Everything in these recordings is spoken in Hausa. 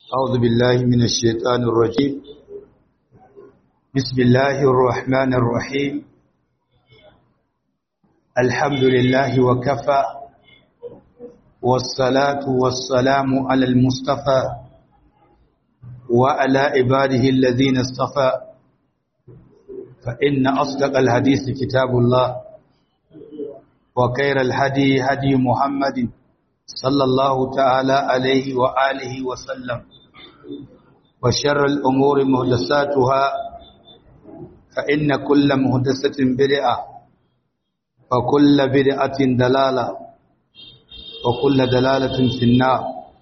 أعوذ بالله من الشيطان الرجيم بسم الله الرحمن الرحيم الحمد لله وكفى والصلاة والسلام على المصطفى وعلى عباده الذين اصطفى فإن أصدق الحديث كتاب الله وخير الهدي هدي محمد صلى الله تعالى عليه وآله وسلم وشر الأمور مهدساتها فإن كل مهدسة بدعة وكل بدعة دلالة وكل دلالة في النار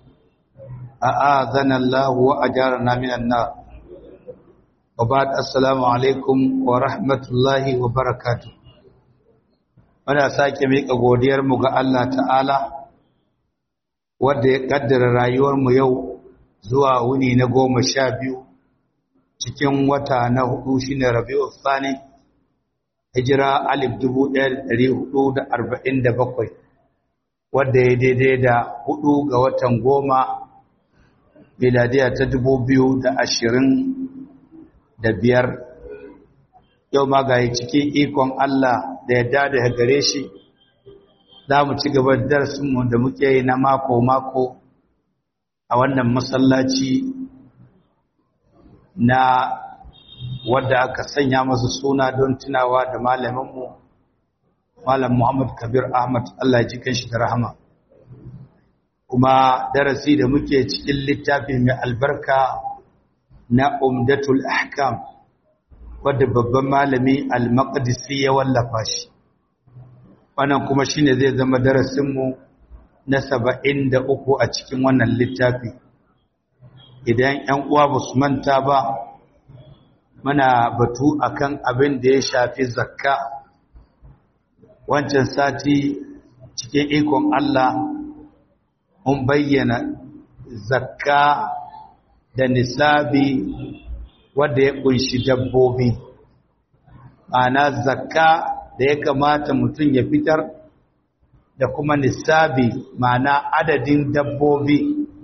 أآذنا الله وأجارنا من النار وبعد السلام عليكم ورحمة الله وبركاته muna sake miƙa godiyarmu ga Allah ta'ala wadda ya ƙaddara rayuwarmu yau zuwa wuni na goma sha biyu cikin wata na hudu shi ne rabi'u tsani hijira alif dubu ɗaya ɗari hudu da arba'in da bakwai wadda ya daidai da hudu ga watan goma miladiya ta dubu biyu da ashirin da biyar yau ma ga cikin ikon Allah da yadda da gare shi za mu ci gaba da darasinmu da muke yi na mako-mako a wannan masallaci na wadda aka sanya masa suna don tunawa da malaminmu malam Muhammad Kabir Ahmad Allah ya ji kanshi da rahama kuma darasi da muke cikin littafi mai albarka na Umdatul Ahkam wadda babban malami Al-Maqdisi ya wallafa shi wannan kuma shine zai zama darasinmu na saba'in da uku a cikin wannan littafi idan ‘yan uwa ba su manta ba muna batu akan abin da ya shafi zakka wancan sati cikin ikon Allah mun bayyana zakka da nisabi wadda ya kunshi dabbobi ana zakka da ya kamata mutum ya fitar da kuma nisabi ma'ana adadin dabbobi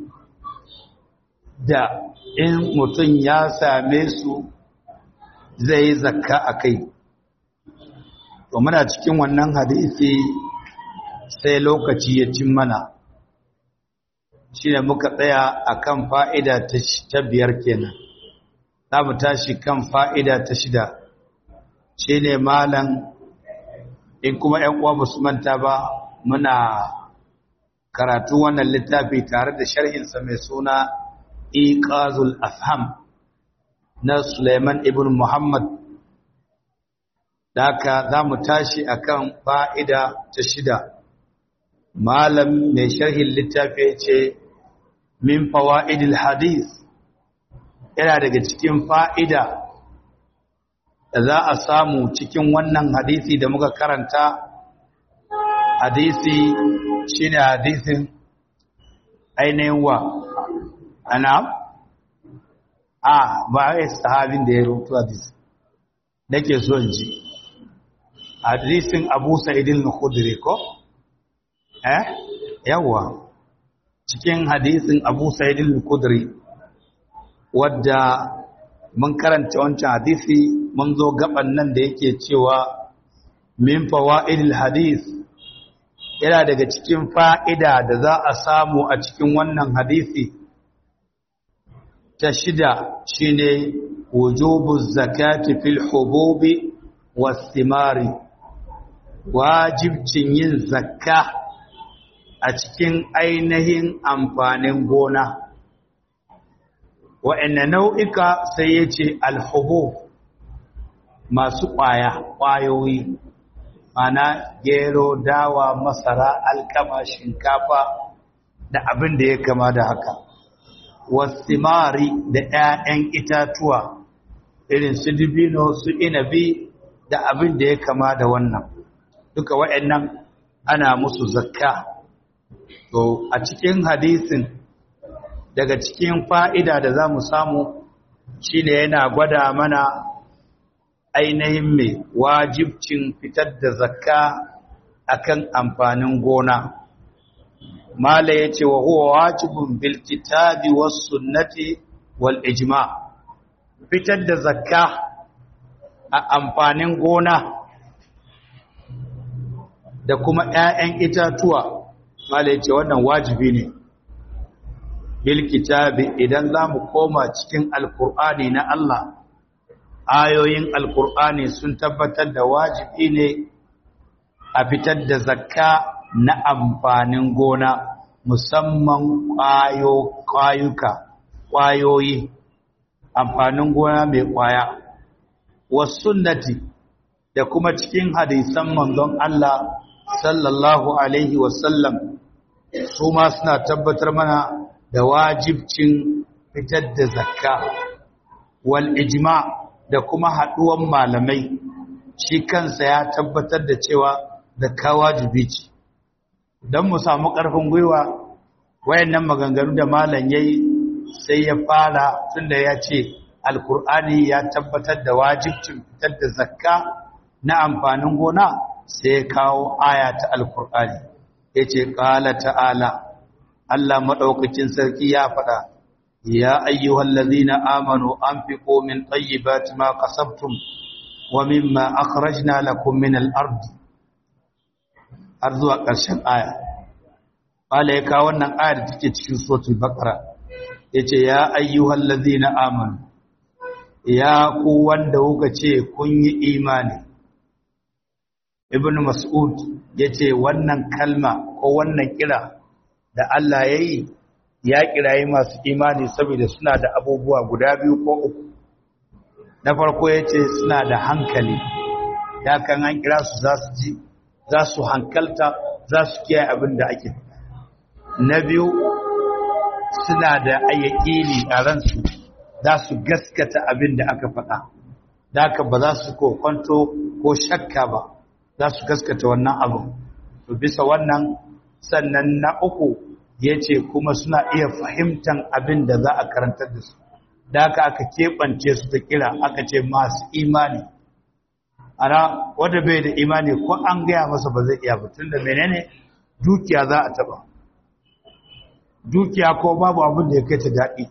da in mutum ya same su zai yi zakka a kai to muna cikin wannan hadisi sai lokaci ya cin mana shi ne muka tsaya a kan fa'ida ta biyar kenan za mu tashi kan fa'ida ta shida shi ne malan in kuma ‘yan uwa ba su manta ba muna karatu wannan littafi tare da sharhinsa mai suna iqazul afham na Suleiman ibn Muhammad da haka za mu tashi akan fa'ida ta shida malam mai sharhin littafi ce min fawa'idil hadis yana daga cikin fa'ida da za a samu cikin wannan hadisi da muka karanta hadisi shine hadisin ainihin wa ana a ba a sahabin da ya rutu hadisi nake so in ji hadisin abu sa'idin khudri ko eh yawa cikin hadisin abu sa'idin khudri wadda mun karanta wancan hadisi mun zo gaban nan da yake cewa min fawaidil hadis yana daga cikin fa'ida da za a samu a cikin wannan hadisi ta shida shine wujubu zakati fil hububi was-thimari wajibcin yin zakka a cikin ainihin amfanin gona wa'anne nau'ika sai yace al-hubub masu ƙwaya ƙwayoyi mana gero dawa masara alkama shinkafa da abin da ya kama da haka wasimari da 'ya'yan itatuwa irin su dibino su inabi da abin da ya kama da wannan duka waɗannan ana musu zakka to a cikin hadisin daga cikin fa'ida da za mu samu shine yana gwada mana ainihin mai wajibcin fitar da zakka akan amfanin gona mala yace wa huwa wajibun bil kitabi was sunnati wal ijma fitar da zakka a amfanin gona da kuma ƴaƴan itatuwa mala yace wannan wajibi ne bil kitabi idan zamu koma cikin alqur'ani na Allah ayoyin alqur'ani sun tabbatar da wajibi ne a fitar da zakka na amfanin gona musamman ƙwayo ƙwayuka ƙwayoyi amfanin gona mai ƙwaya wasunnati da kuma cikin hadisan manzon Allah sallallahu alaihi wasallam su ma suna tabbatar mana da wajibcin fitar da zakka wal ijma da kuma haduwan malamai shi kansa ya tabbatar da cewa zakka wajibi ce don mu samu ƙarfin gwiwa wayannan maganganu da malam yayi sai ya fara tunda ya ce alkur'ani ya tabbatar da wajibcin fitar da zakka na amfanin gona sai ya kawo aya ta alkur'ani yace qala ta'ala Allah madaukakin sarki ya faɗa ya ayyuhallazina amanu anfiqu min tayyibati ma kasabtum wa mimma akhrajna lakum min al-ardi har zuwa ƙarshen aya Bala ya kawo wannan ayar da take cikin suratul baqara yace ya ayyuhal ladzina amanu ya ku wanda kuka ce kun yi imani ibn mas'ud yace wannan kalma ko wannan kira da Allah yayi ya kirayi masu imani saboda suna da abubuwa guda biyu ko uku na farko yace suna da hankali ya kan an kira su za su ji za su hankalta za su kiyaye abin da ake na biyu suna da ayyakini a ransu za su gaskata abin da aka faɗa da aka ba za su kokonto ko shakka ba za su gaskata wannan abu to bisa wannan sannan na uku ya ce kuma suna iya fahimtan abin da za a karantar da su da aka aka keɓance su ta kira aka ce masu imani ana wanda bai da imani ko an gaya masa ba zai iya batun da menene dukiya za a taba dukiya ko babu abin da ya kai ta daɗi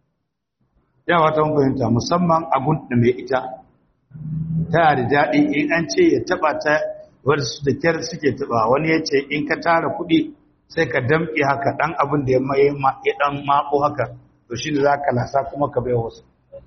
yawa ta fahimta musamman abun da mai ita tana da daɗi in an ce ya taba ta wadda su da kyar suke taba wani ya ce in ka tara kuɗi sai ka damƙe haka ɗan abin da ya ɗan maɓo haka to shi da za ka lasa kuma ka bai wasu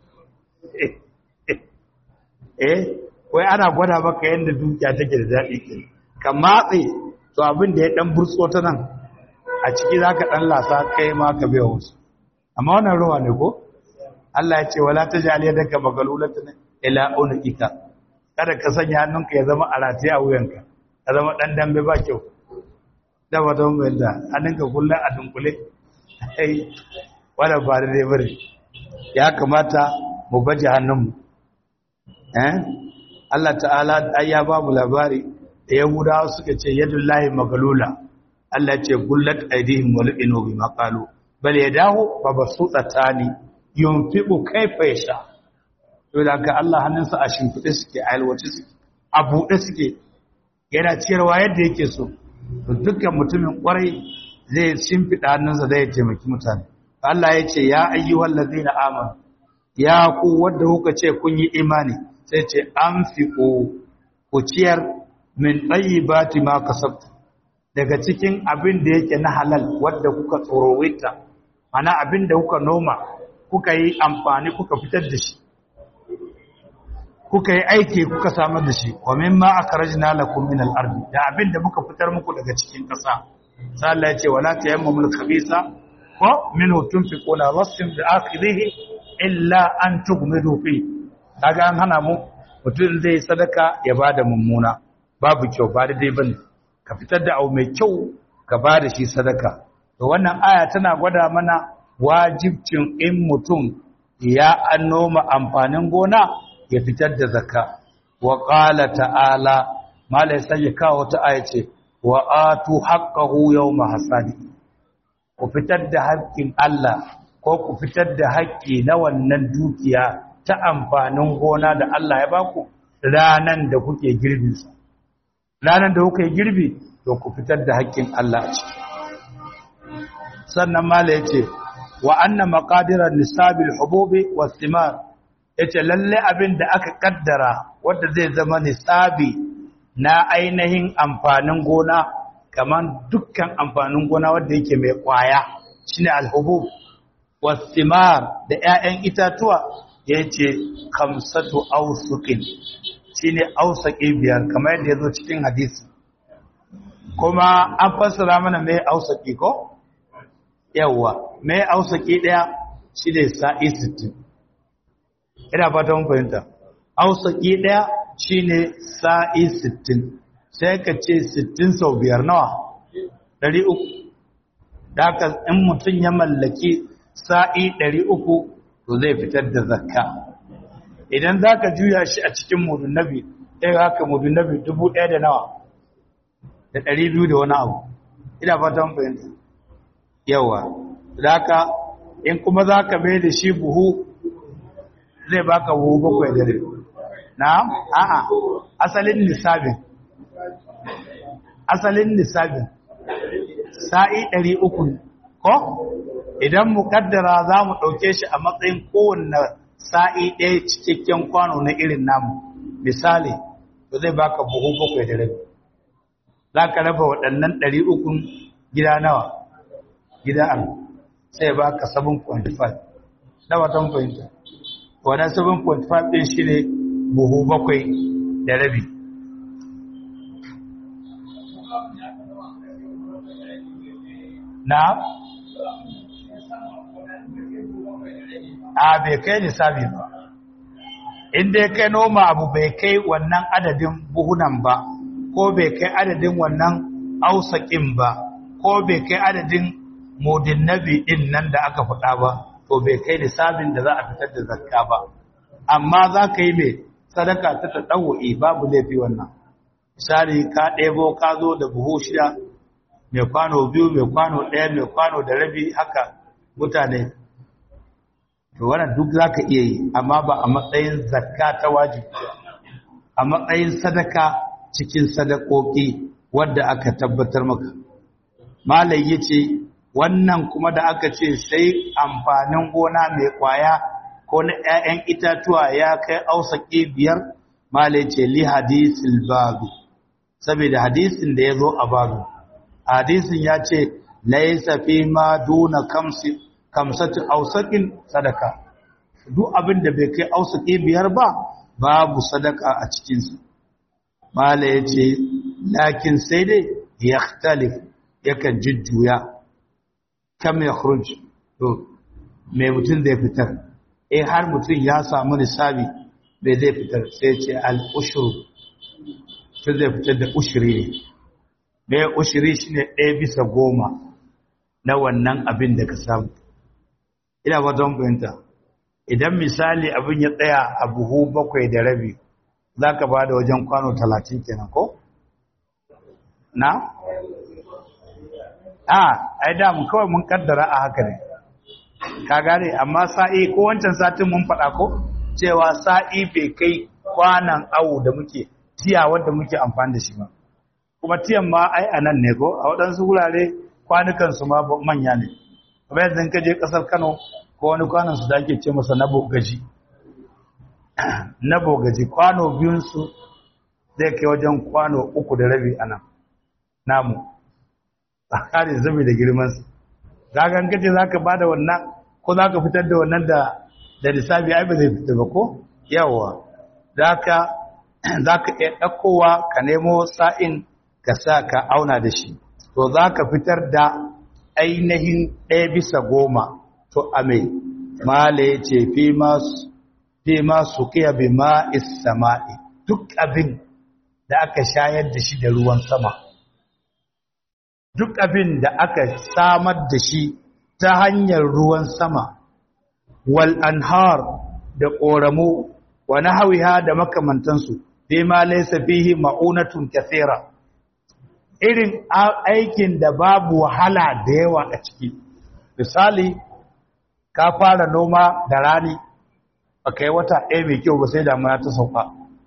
eh wai ana gwada maka yadda dukiya take da daɗi ke ka matse to abin da ya ɗan burtso ta nan a ciki za ka ɗan lasa kai ma ka biya wasu amma wannan ruwa ne ko Allah ya ce wala ta jali yadda ka magalulata ne ila unuka kada ka sanya hannunka ya zama a rataye a wuyanka ya zama ɗan dambe ba kyau da wata mai da hannunka kullum a dunkule ai wadda ba da dai bari ya kamata mu baje hannunmu eh Allah ta'ala ya ba mu labari da Yahudawa suka ce yadullahi magalula Allah ce gullat aidihim wal inu bima qalu bal yadahu babsutatani yunfiqu kayfa yasha to da ka Allah hannunsa a shimfide suke a yalwace suke a bude suke yana ciyarwa yadda yake so to dukkan mutumin kwarai zai shimfida hannunsa zai taimaki mutane Allah ya ce ya ayyuhal ladina amanu ya ku wanda kuka ce kun yi imani sai ce an fi ku ciyar min ɗayi ma kasabtu daga cikin abin da yake na halal wadda kuka tsorowita mana abin da kuka noma kuka yi amfani kuka fitar da shi kuka yi aiki kuka samar da shi wa min ma akhrajna lakum min al-ardi da abin da muka fitar muku daga cikin ƙasa sai Allah ya ce wala tayammamul khabisa ko minhu tunfiquna rasim bi akhirihi illa an tughmidu fi kaga an hana mu mutum zai sadaka ya bada mummuna babu kyau ba da dai bane ka fitar da abu mai kyau ka bada shi sadaka to wannan aya tana gwada mana wajibcin in mutum ya annoma amfanin gona ya fitar da zakka wa qala ta'ala malai sai ya kawo ta aya ce wa atu haqqahu yawma hasadi ku fitar da haƙƙin Allah ko ku fitar da haƙƙi na wannan dukiya ta amfanin gona da Allah ya baku ranan da kuke girbinsa ranan da kuke girbi to ku fitar da haƙƙin Allah a ciki sannan mala yace wa anna maqadiran nisabil hububi was thimar yace lalle abin da aka kaddara wanda zai zama nisabi na ainihin amfanin gona kaman dukkan amfanin gona wanda yake mai kwaya shine alhubub was thimar da ƴaƴan itatuwa yace khamsatu awsuqin shine awsaqi biyar kamar yadda yazo cikin hadisi kuma an fassara mana mai awsaqi ko yawa mai ausaki daya shi ne sa'i 60 ina fata mun fahimta ausaki daya shi ne sa'i 60 sai ka ce 60 sau biyar nawa 300 da haka in mutum ya mallaki sa'i 300 to zai fitar da zakka idan za ka juya shi a cikin mudunabi ɗaya haka mudunabi dubu ɗaya da nawa da ɗari biyu da wani abu ina fata mun fahimta yawa zaka in kuma zaka mai da shi buhu zai baka buhu bakwai da rabi na'am a'a asalin nisabin asalin nisabin sa'i 300 ko idan mukaddara za mu ɗauke shi a matsayin kowanne sa'i ɗaya cikakken kwano na irin namu misali to zai baka buhu bakwai da rabi za ka raba waɗannan 300 gida nawa gida an sai ba ka 7.5 na watan fahimta wadda 7.5 ɗin shi ne buhu bakwai da rabi na a bai kai lissafi ba inda ya kai noma abu bai kai wannan adadin buhunan ba ko bai kai adadin wannan ausakin ba ko bai kai adadin mudin nabi din nan da aka faɗa ba to bai kai lissafin da za a fitar da zakka ba amma za ka yi mai sadaka ta taɗawo'i babu laifi wannan misali ka ɗebo ka zo da buhu shida mai kwano biyu mai kwano ɗaya mai kwano da rabi haka mutane to wannan duk za ka iya yi amma ba a matsayin zakka ta wajibi a matsayin sadaka cikin sadakoki wadda aka tabbatar maka malai ya ce wannan kuma da aka ce sai amfanin gona mai kwaya ko na 'ya'yan itatuwa ya kai ausaki biyar malai ce li hadisil babu saboda hadisin da ya zo a babu hadisin ya ce laisa fi ma duna kamsi kamsati ausakin sadaka duk abin da bai kai ausaki biyar ba babu sadaka a cikinsa mala ya ce lakin sai dai ya yakan jujjuya kam ya khuruj to mai mutum zai fitar eh har mutum ya samu nisabi bai zai fitar sai ce al-ushru to zai fitar da ushri ne mai ushri shine ɗaya bisa goma na wannan abin da ka samu ina ba don fahimta idan misali abin ya tsaya a buhu bakwai da rabi za ka ba da wajen kwano talatin kenan ko? na? a ai da mu kawai mun kaddara a haka ne ka gane amma sa'i ko wancan satin mun faɗa ko cewa sa'i bai kai kwanan awu da muke tiya wanda muke amfani da shi ba kuma tiyan ma ai a nan ne ko a waɗansu wurare kwanukansu ma manya ne kuma yanzu ka je ƙasar kano ko wani kwanan su da ake ce masa na bogaji na bogaji kwano biyunsu zai kai wajen kwano uku da rabi a nan namu a kare zabi da girmansu gagan kace za ka ba da wannan ko za ka fitar da wannan da da lissafi ai ba zai fita ba ko yawa za ka iya ɗaukowa ka nemo sa'in ka sa ka auna da shi to za ka fitar da ainihin ɗaya bisa goma to a mai mala ya ce fi masu kiya bi ma'is sama'i duk abin da aka shayar da shi da ruwan sama duk abin da aka samar da shi ta hanyar ruwan sama wal anhar da ƙoramu wa nahawiha da makamantansu fi ma laysa fihi ma'unatun kathira irin aikin da babu wahala da yawa a ciki misali ka fara noma da rani ba ka yi wata ɗaya mai kyau ba sai damuna ta sauka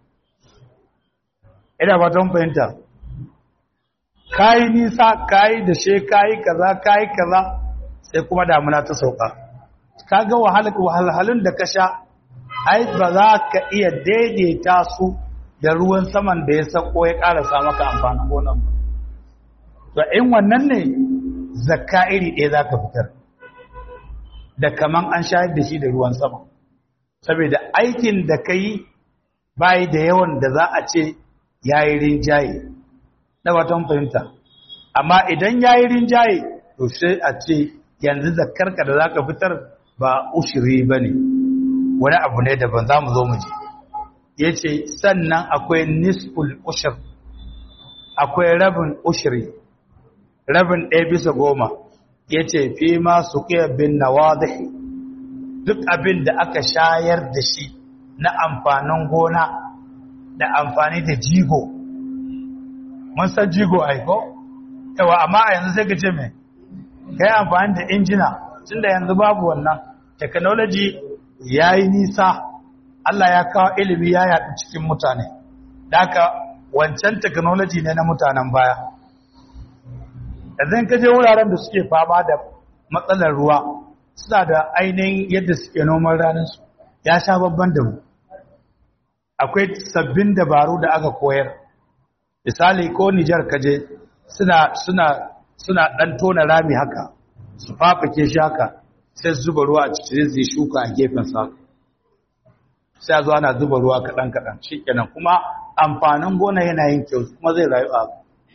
ina ba ton fahimta ka yi nisa ka yi da she ka yi kaza ka yi kaza sai kuma damuna ta sauka kaga wahalhalun da ka sha ai ba za ka iya daidaita su da ruwan saman da ya sako ya karasa maka amfanin gonan ba to in wannan ne zakka iri ɗaya za ka fitar da kaman an shayar da shi da ruwan sama saboda aikin da ka yi bayi da yawan da za a ce ya yi rinjaye na watan fahimta amma idan ya yi rinjaye to sai a ce yanzu zakkarka da za ka fitar ba ushiri ba ne wani abu ne daban za mu zo mu ji ya ce sannan akwai nisful ushir akwai rabin ushiri rabin ɗaya bisa goma ya ce fi masu bin nawadihi duk abin da aka shayar da shi na amfanin gona da amfani da jigo mun san jigo aiko yawa amma a yanzu sai ka ce mai kai amfani da injina tun da yanzu babu wannan technology ya yi nisa Allah ya kawo ilimi ya yaɗu cikin mutane da aka wancan technology ne na mutanen baya yanzu ka je wuraren da suke fama da matsalar ruwa suna da ainihin yadda suke noman ranarsu ya sha babban da mu akwai sabbin dabaru da aka koyar misali ko Nijar kaje suna suna suna dan tona rami haka su fafake shi haka sai su zuba ruwa a cikin zai shuka a gefen sa sai a zo ana zuba ruwa kaɗan kaɗan shikenan kuma amfanin gona yana yin kyau kuma zai rayu a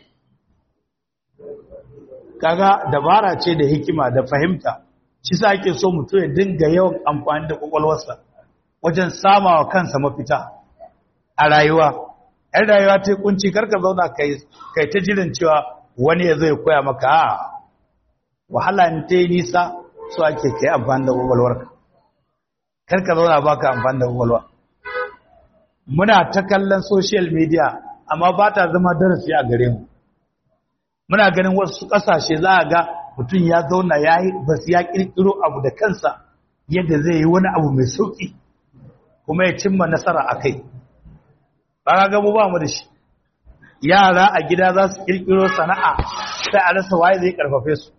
kaga dabara ce da hikima da fahimta shi sa ake so mutum ya dinga yawan amfani da kwakwalwarsa wajen samawa kansa mafita a rayuwa ‘yan rayuwa ta kunci karka zauna kai ta jirin cewa wani ya zai koya maka a wahala in ta yi nisa so ake kai amfani da kwakwalwarka karka zauna ba ka amfani da kwakwalwa muna ta kallon social media amma ba ta zama darasi a gare mu muna ganin wasu ƙasashe za a ga mutum ya zauna ya yi basu ya ƙirƙiro abu da kansa yadda zai yi wani abu mai sauƙi kuma ya cimma nasara a kai ba ga mu ba mu da shi yara a gida za su ƙirƙiro sana'a sai a rasa waye zai ƙarfafe su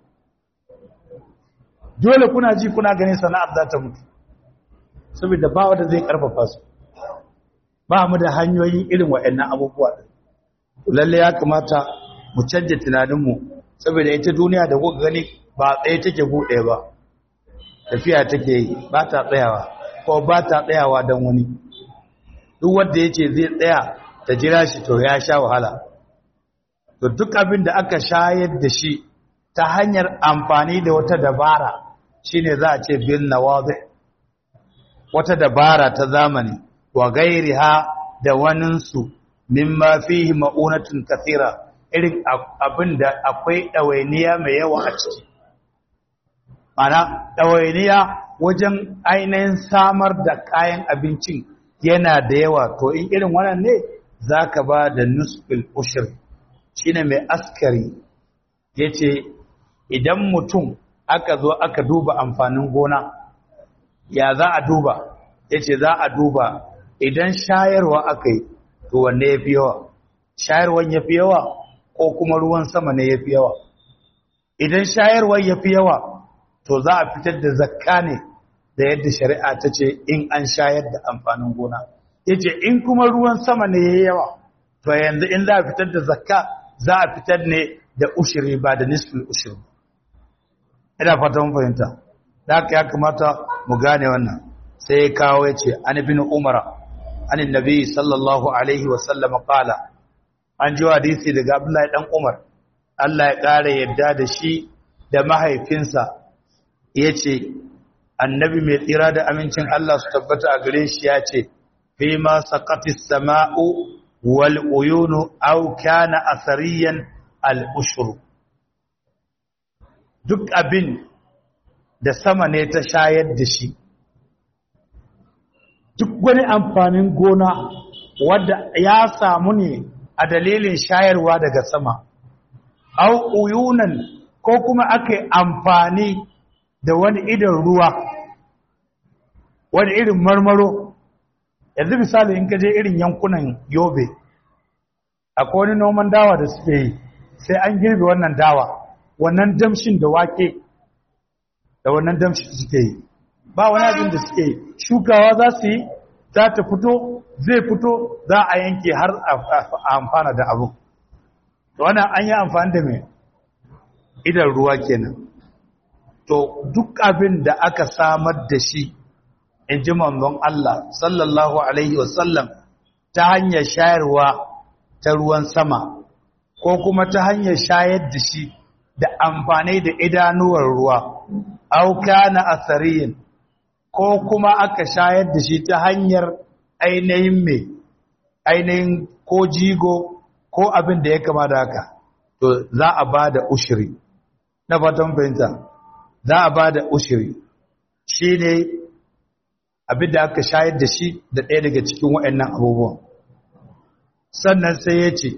dole kuna ji kuna ganin sana'ar za ta mutu saboda ba wanda zai ƙarfafa su ba mu da hanyoyin irin waɗannan abubuwa lalle ya kamata mu canja tunaninmu saboda ita duniya da kuka gani ba tsaye take buɗe ba tafiya take yi ba ta tsayawa ko ba ta tsayawa don wani duk wanda ya ce zai tsaya ta jira shi to ya sha wahala to duk abin da aka shayar da shi ta hanyar amfani da wata dabara shine za a ce bin nawazi wata dabara ta zamani wa gairiha da waninsu mimma fihi ma'unatun kathira irin abin da akwai ɗawainiya mai yawa a ciki mana ɗawainiya wajen ainihin samar da kayan abincin yana da yawa to in irin wannan ne za ka ba da nusfil ushir shi ne mai askari ya ce idan mutum aka zo aka duba amfanin gona ya za a duba ya ce za a duba idan shayarwa aka yi to wanne ya fi yawa shayarwan ya fi yawa ko kuma ruwan sama ne ya fi yawa idan shayarwar ya fi yawa to za a fitar da zakka ne da yadda shari'a ta ce in an shayar da amfanin gona ya ce in kuma ruwan sama ne ya yawa to yanzu in za a fitar da zakka za a fitar ne da ushiri ba da nisfin ushiri ina fata mun fahimta da haka ya kamata mu gane wannan sai ya kawo ya ce an bin umara an nabi sallallahu alaihi wasallam qala an ji hadisi daga Abdullahi dan Umar Allah ya ƙara yadda da shi da mahaifinsa yace annabi mai tsira da amincin Allah su tabbata a gare shi yace fi ma saqatis sama'u wal uyunu aw kana asariyan al ushru duk abin da sama ne ta shayar da shi duk wani amfanin gona wadda ya samu ne a dalilin shayarwa daga sama au uyunan ko kuma aka amfani da wani idan ruwa wani irin marmaro yanzu misali in kaje irin yankunan yobe akwai wani noman dawa da suke yi sai an girbe wannan dawa wannan damshin da wake da wannan damshi suke yi ba wani abin da suke yi shukawa za su yi za ta fito zai fito za a yanke har a amfana da abu wannan an yi amfani da mai idan ruwa kenan to duk abin da aka samar da shi in ji manzon Allah sallallahu alaihi wasallam ta hanyar shayarwa ta ruwan sama ko kuma ta hanyar shayar da shi da amfani da idanuwar ruwa auka na asariyin ko kuma aka shayar da shi ta hanyar ainihin mai ainihin ko jigo ko abin da ya kama da haka to za a ba da ushiri na fatan fahimta za a ba da ushiri shi ne abin da aka shayar da shi da ɗaya daga cikin waɗannan abubuwan sannan sai ya ce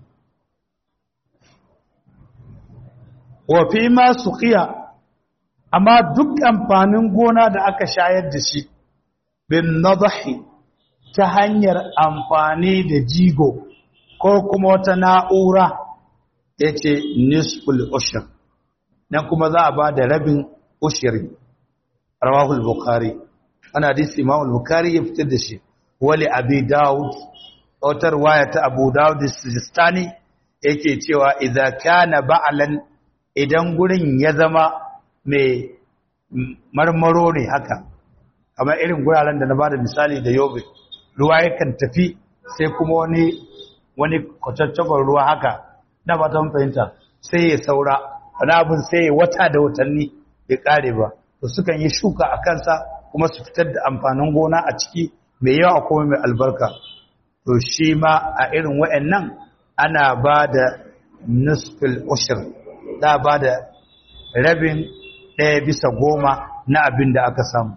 wafi masu ƙiya amma duk amfanin gona da aka shayar da shi bin nadahi ta hanyar amfani da jigo ko kuma wata na'ura ya ce nisful ushir nan kuma za a ba da rabin ushiri rawahul bukari ana hadisi imamul bukari ya fitar da shi wali abi dawud wata waya ta abu dawud sistani yake cewa idan kana ba'alan idan gurin ya zama mai marmaro ne haka kamar irin guraren da na bada misali da yobe ruwa yakan tafi sai kuma wani wani kwataccakon ruwa haka na ba ta fahimta sai ya saura wani abin sai ya wata da watanni ya kare ba to sukan yi shuka a kansa kuma su fitar da amfanin gona a ciki mai yawa kuma mai albarka to shi ma a irin wa'annan ana ba da nusfil ushir da ba da rabin ɗaya bisa goma na abin da aka samu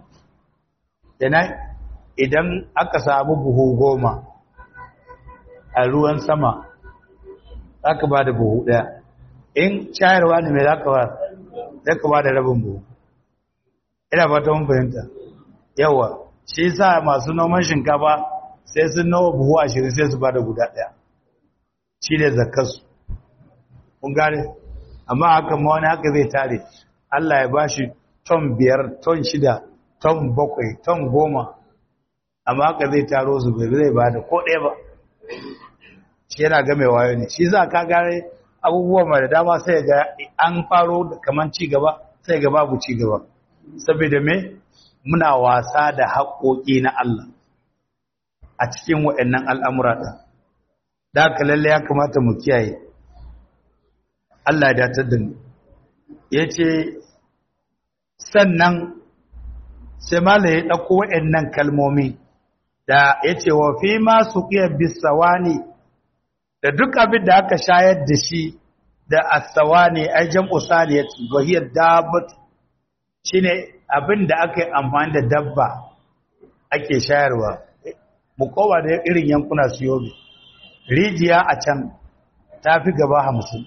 idan aka samu buhu goma a ruwan sama za ka ba da buhu ɗaya in shayarwa ne mai za ka ba za ka ba da rabin buhu ina fata mun fahimta yawa shi sa masu noman shinkafa sai sun nawa buhu ashirin sai su ba da guda ɗaya shi ne zakarsu kun gane amma haka ma wani haka zai tare Allah ya ba shi ton biyar ton shida ton bakwai ton goma amma haka zai taro su bai zai ba da ko ɗaya ba shi yana game wayo ne shi za ka gane abubuwa mai da dama sai ga an faro kamar ci gaba sai ga babu ci gaba saboda me muna wasa da haƙoƙi na Allah a cikin waɗannan al'amura ɗin da haka lalle ya kamata mu kiyaye Allah ya datar da mu ya ce sannan sai mala ya ɗauko waɗannan kalmomi da ya ce wa fi masu ƙiyar bisawani da duk abin da aka shayar da shi da asawani a jam'u saniyat wahiyar dabat shi ne abin da aka yi amfani da dabba ake shayarwa mu kowa da irin yankuna su yobe rijiya a can ta fi gaba hamsin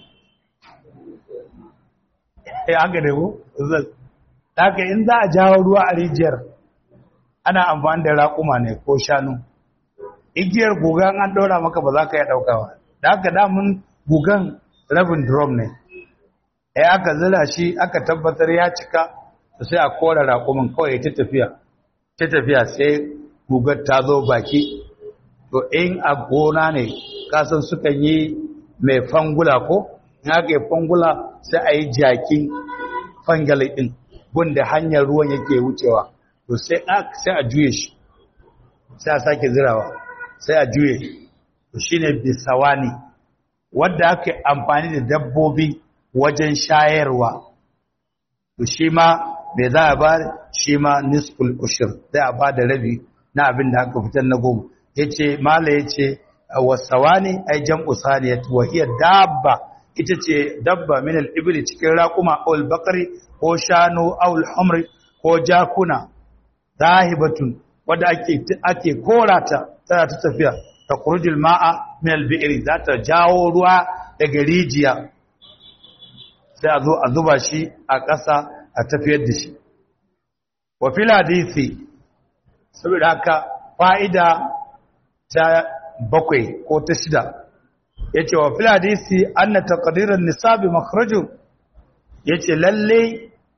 ya haka da ku? haka in za a jawo ruwa a rijiyar ana amfani da raƙuma ne ko shanu igiyar gugan an ɗora maka ba za ka yi ɗaukawa da haka damun gugan rabin drum ne ya aka zila shi aka tabbatar ya cika sai a kora raƙumin kawai ta tafiya ta tafiya sai gugar ta zo baki to in a gona ne kasan sukan yi mai fangula ko in aka yi fangula sai a yi jakin fangalai ɗin gunda hanyar ruwan yake wucewa to sai a juye shi sai a sake zirawa sai a juye to shine bisawani wanda aka amfani da dabbobi wajen shayarwa to shi ma bai za a ba shi ma nisful ushur sai a ba da rabi na abin da aka fitar na goma yace mala yace wasawani ay jam'u saniyat wa hiya dabba ita ce dabba min al-ibli cikin raquma aw al-baqari ko shanu aw al-humri ko jakuna zahibatun wadda ake ake korata tana ta tafiya ta kurujul ma'a min al-bi'ri za ta jawo ruwa daga rijiya sai a zo a zuba shi a ƙasa a tafiyar da shi wa fil hadisi saboda haka fa'ida ta bakwai ko ta shida yace wa fil hadisi anna taqdiran nisabi makhraju yace lalle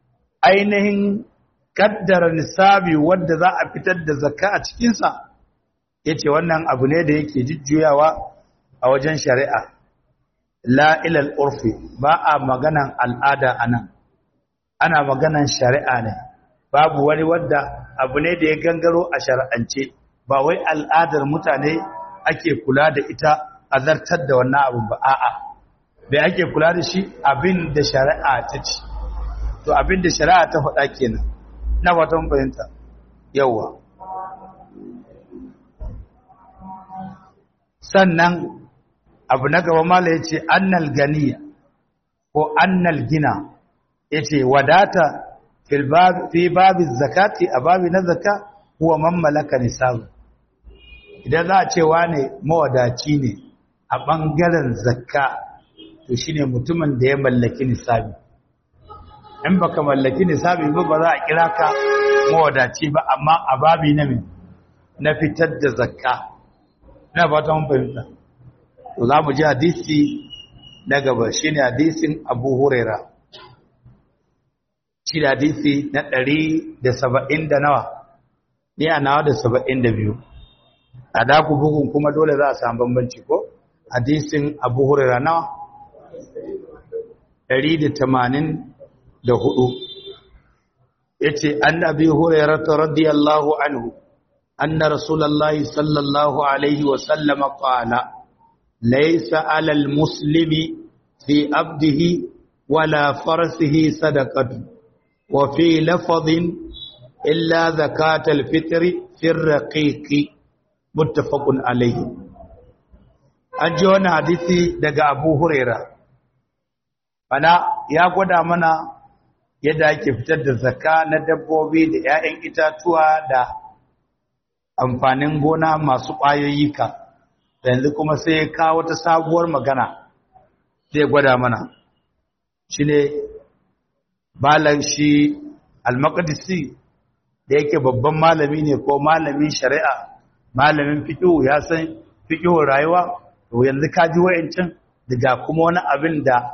ainihin kaddara nisabi wanda za a fitar da zakka a cikinsa ya ce wannan abu ne da yake jujjuyawa a wajen shari'a la ilal urfi ba a maganan al'ada a nan ana maganan shari'a ne babu wani wadda abu ne da ya gangaro a shari'ance ba wai al'adar mutane ake kula da ita a zartar da wannan abu ba a'a bai ake kula da shi abin da shari'a ta ci to abin da shari'a ta faɗa kenan na fatan fahimta yawa sannan abu na gaba mala ya ce annal ganiya ko annal gina ya ce wadata fi babin zakati a babi na zaka kuwa mammalaka nisabu idan za a ce wane mawadaci ne a ɓangaren zakka to shine mutumin da ya mallaki nisabi in baka mallaki nisabi ba ba za a kira ka mawadaci ba amma a babi na min na fitar da zakka na fata mun fahimta to za mu ji hadisi na gaba shine hadisin Abu Huraira shi da hadisi na ɗari da saba'in da nawa ni a nawa da saba'in da biyu a daku bugun kuma dole za a samu bambanci ko hadisin Abu Huraira nawa ɗari da tamanin da hudu ya ce an abi hurairata radiyallahu anhu anna rasulallahi sallallahu alaihi wasallama qala laysa alal muslimi fi abdihi wala farsihi sadaqatu wa fi lafadhin illa zakatal fitri fi raqiqi muttafaqun alayhi an ji wani hadisi daga abu huraira ana ya gwada mana yadda ake fitar da zakka na dabbobi da 'ya'yan itatuwa da amfanin gona masu ƙwayoyi ka yanzu kuma sai ya kawo ta sabuwar magana zai gwada mana shi ne balan shi almakadisi da yake babban malami ne ko malamin shari'a malamin fiƙihu ya san fiƙihun rayuwa to yanzu ka ji wa'ancin daga kuma wani abin da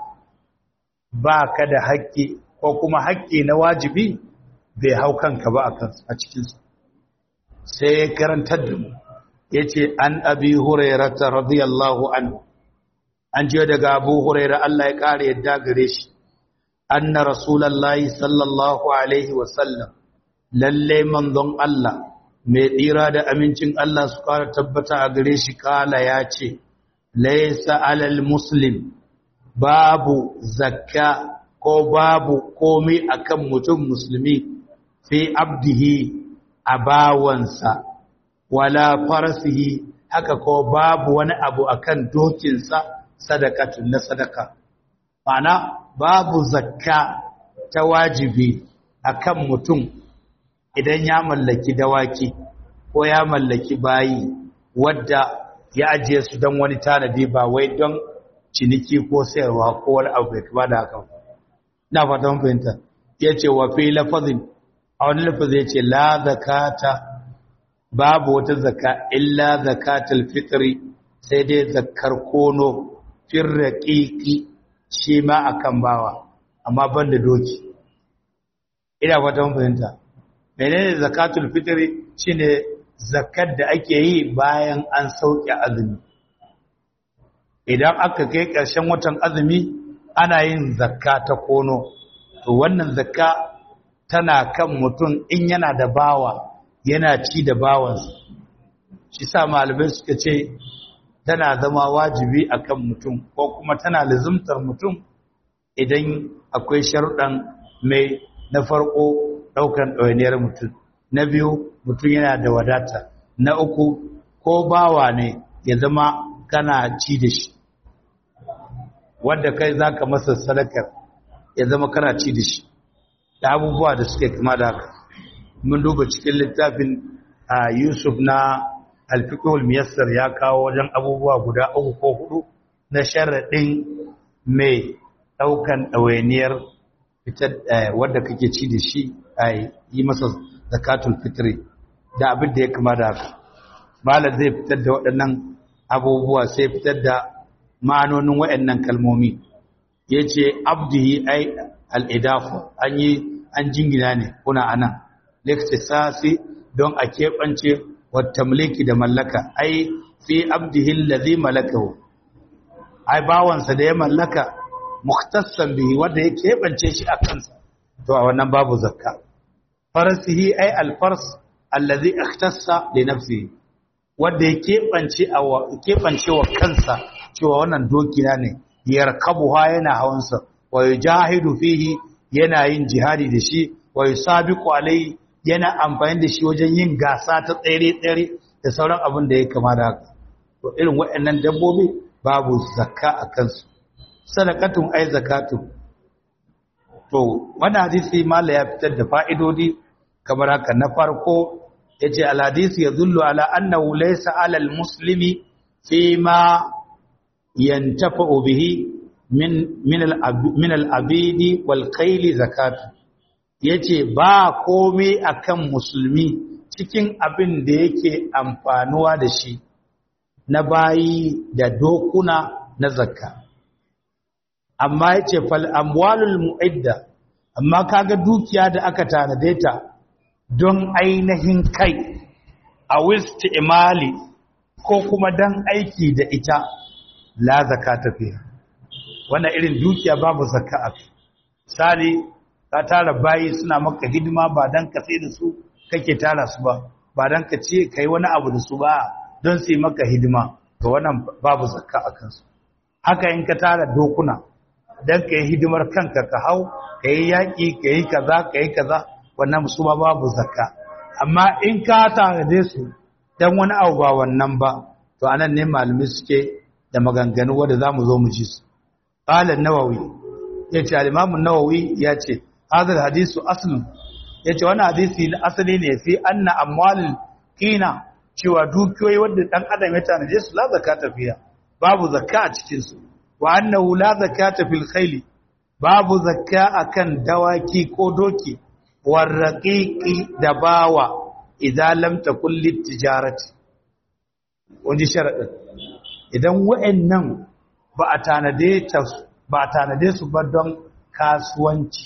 ba ka da haƙƙi ko kuma haƙƙi na wajibi bai hau kanka ba a cikinsu sai ya karantar da mu ya ce an abi hurairata radiyallahu anhu an je daga abu huraira Allah ya ƙara yadda gare shi anna rasulallahi sallallahu alaihi wasallam lalle manzon Allah mai tsira da amincin Allah su ƙara tabbata a gare shi kala ya ce laisa alal muslim babu zakka ko babu komai akan mutum musulmi fi abdihi a bawansa wala farasihi haka ko babu wani abu akan dokinsa sadakatun na sadaka mana babu zakka ta wajibi akan mutum idan ya mallaki dawaki ko ya mallaki bayi wadda ya ajiye su don wani tanadi ba wai don ciniki ko sayarwa ko wani abu bai kama da haka na fatan fahimta ya ce wa fi lafazin a wani lafazi ya ce la zakata babu wata zaka illa zakatul fitri sai dai zakar kono fir raqiqi shi ma akan bawa amma banda doki ina fatan fahimta menene zakatul fitri shine zakar da ake yi bayan an sauke azumi idan aka kai ƙarshen watan azumi ana yin zakka ta kono to wannan zakka tana kan mutum in yana da bawa yana ci da bawansa shi sa malamai suka ce tana zama wajibi akan mutum ko kuma tana lizumtar mutum idan akwai sharuɗan mai na farko ɗaukan ɗawainiyar mutum na biyu mutum yana da wadata na uku ko bawa ne ya zama kana ci da shi wanda kai za ka masa sadakar ya zama kana ci da shi da abubuwa da suke kama da haka mun duba cikin littafin a yusuf na alfikul miyassar ya kawo wajen abubuwa guda uku ko hudu na sharaɗin mai ɗaukan ɗawainiyar fitar wadda kake ci da shi a yi masa zakatul fitri da abin da ya kama da haka malar zai fitar da waɗannan abubuwa sai fitar da ma'anonin waɗannan kalmomi ya ce abdihi ai al'idafa an yi an jingina ne kuna anan liktisasi don a keɓance wata mulki da mallaka ai fi abdihi allazi malakahu ai bawansa da ya mallaka mukhtassan bihi wanda ya keɓance shi a kansa to a wannan babu zakka farasihi ai alfars allazi ikhtassa li nafsihi wanda ya keɓance a keɓance wa kansa cewa wannan dokina ne yarkabuha yana hawansa wa yujahidu fihi yana yin jihadi da shi wa yusabiqu alai yana amfani da shi wajen yin gasa ta tsere-tsere da sauran abin da ya kama da haka to irin waɗannan dabbobi babu zakka a kansu sadaqatun ai zakatun to wannan hadisi mala ya fitar da fa'idodi kamar haka na farko yace al hadisi yadullu ala annahu laysa ala al muslimi fi ma yantafa'u bihi min min al min al abidi wal khayli zakatu yace ba komai akan musulmi cikin abin da yake amfanuwa da shi na bayi da dokuna na zakka amma yace fal amwalul mu'idda amma kaga dukiya da aka tanade ta don ainihin kai a wisti imali ko kuma dan aiki da ita la zakata fiha wannan irin dukiya babu zakka a sali ka tara bayi suna maka hidima ba dan ka sai da su kake tara su ba ba dan ka ce kai wani abu da su ba don su yi maka hidima to wannan babu zakka a kansu haka in ka tara dokuna dan ka yi hidimar kanka ka hau ka yi yaƙi ka yi kaza ka yi kaza wannan su ba babu zakka amma in ka tanade su dan wani abu ba wannan ba to anan ne malumi suke da maganganu wanda zamu zo mu ji su qala an-nawawi yace al-imam an-nawawi yace hadha al-hadisu aslun yace wannan hadisi na asali ne fi anna amwalul qina cewa dukiyoyi wanda dan adam ya tanade su la zakata fiya babu zakka a cikin su wa annahu la zakata fil khayli babu zakka akan dawaki ko doki warraqiqi da bawa idan lam takul litijarati wani sharadin idan wa'annan ba a tanade ta ba a tanade su ba don kasuwanci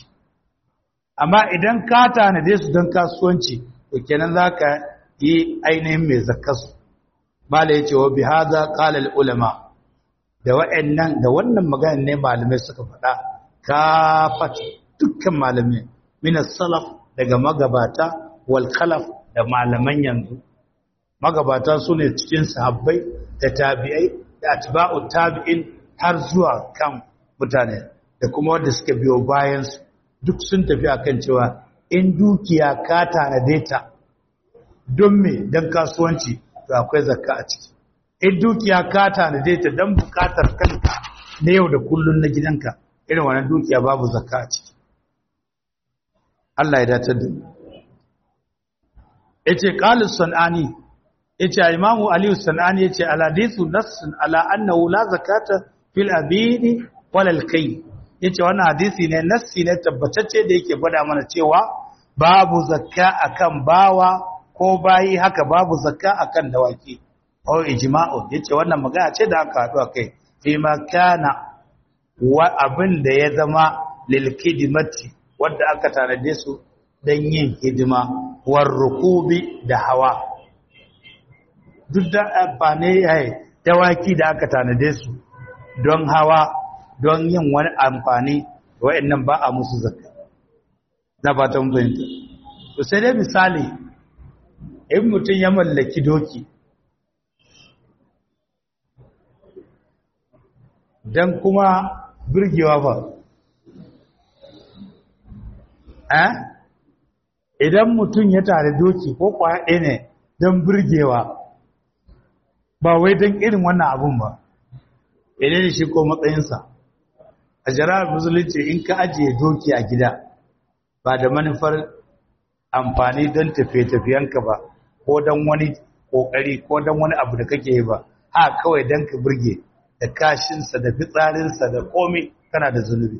amma idan ka tanade su don kasuwanci to kenan zaka yi ainihin mai zakkasu mala yace wa bihaza qala al ulama da wa'annan da wannan magana ne malamai suka faɗa kafat dukkan malamai min salaf daga magabata wal khalaf da malaman yanzu magabata su ne cikin sahabbai da tabi'ai da atba'u tabi'in har zuwa kan mutane da kuma wanda suka biyo bayan su duk sun tafi akan cewa in dukiya ka tanade ta don me don kasuwanci to akwai zakka a ciki in dukiya ka tanade ta don bukatar kanka na yau da kullun na gidanka irin wannan dukiya babu zakka a ciki Allah ya dace da yace qalis sanani yace imamu ali sanani yace al hadithu nassun ala annahu la zakata fil abidi wal alkay yace wannan hadisi ne nassi ne tabbatacce da yake gwada mana cewa babu zakka akan bawa ko bayi haka babu zakka akan dawaki aw ijma'u yace wannan magana ce da aka haɗu akai fi ma kana wa abin da ya zama lil kidmati wanda aka tanade su dan yin hidima war rukubi da hawa duk da amfani yayi dawaki da aka tanade su don hawa don yin wani amfani wa'annan ba a musu zakka na ba ta fahimta to sai dai misali in mutum ya mallaki doki don kuma birgewa ba eh idan mutum ya tare doki ko kwaya ɗaya ne don birgewa ba wai don irin wannan abun ba idan da shi ko matsayinsa a jara'ar musulunci in ka ajiye doki a gida ba da manufar amfani don tafiye-tafiyenka ba ko don wani ƙoƙari ko don wani abu da kake yi ba ha kawai don ka birge da kashinsa da fitsarinsa da komai kana da zunubi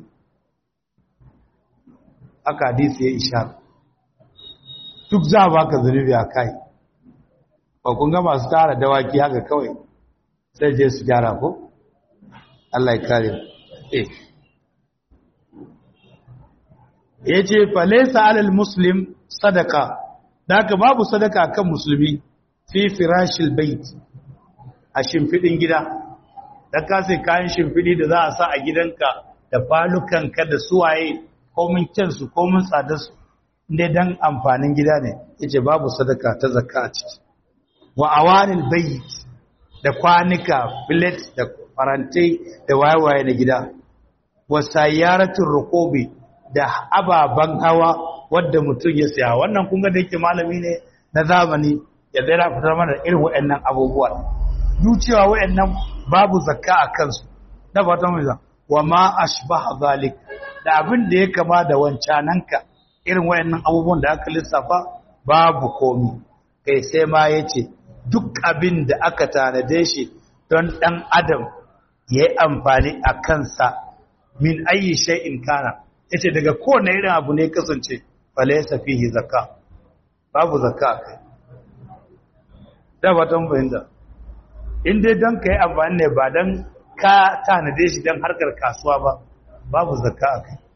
haka hadisi ya isha duk za a baka zunubi a kai ba kun ga masu tara dawaki haka kawai sai je su gyara ko Allah ya kare eh yace falaysa alal muslim sadaka daga babu sadaka kan musulmi fi firashil bait a shimfidin gida dan ka sai kayan shimfidi da za a sa a gidanka da falukanka da suwaye komin kyansu komin tsadarsu inda dan amfanin gida ne yace babu sadaka ta zakka a ciki wa awanil bayt da kwanika plate da farantai da wayewaye na gida wa sayyaratul ruqubi da ababan hawa wanda mutum ya saya wannan kun ga da yake malami ne na zamani ya daina fitar mana irin waɗannan abubuwa duk cewa waɗannan babu zakka a kansu da fatan mu wa ma ashbaha zalik da abin da ya kama da wancananka irin wayannan abubuwan da aka lissafa babu komi kai sai ma yace duk abin da aka tanade shi don dan adam ya yi amfani a kansa min ayi shay'in kana yace daga kowane irin abu ne kasance falaysa fihi zakka babu zakka kai da ba tan bayyana in dai don kai amfani ne ba dan ka tanade shi don harkar kasuwa ba babu zakka a kai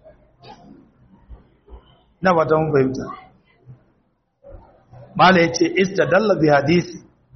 na ba ta mun fahimta mala ya ce istadalla bi hadisi